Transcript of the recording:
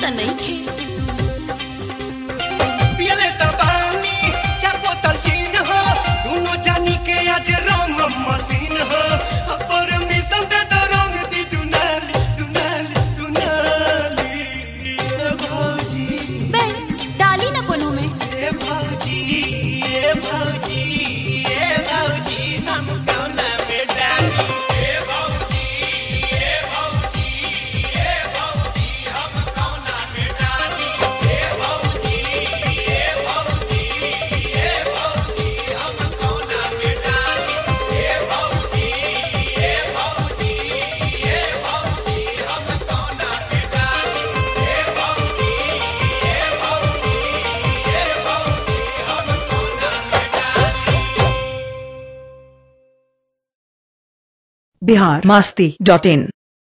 त नहीं खे पियले त पानी चार बोतल चीन हो दोनों जानी के आज रंग मशीन हो परमिशन दे तो रंग दी दुनाली दुनाली दुनाली ए भौजी बे डाली ना कोनो में ए भौजी ए भौजी ए भौजी हम कौना में डाली ए भौजी ए भौजी ए भौजी हम कौना में डाली ए भौजी ए भौजी ए भौजी हम कौना में डाली ए भौजी ए भौजी ए भौजी हम कौना में डाली ए भौजी ए भौजी ए भौजी हम कौना में डाली बिहार मास्ती डॉट इन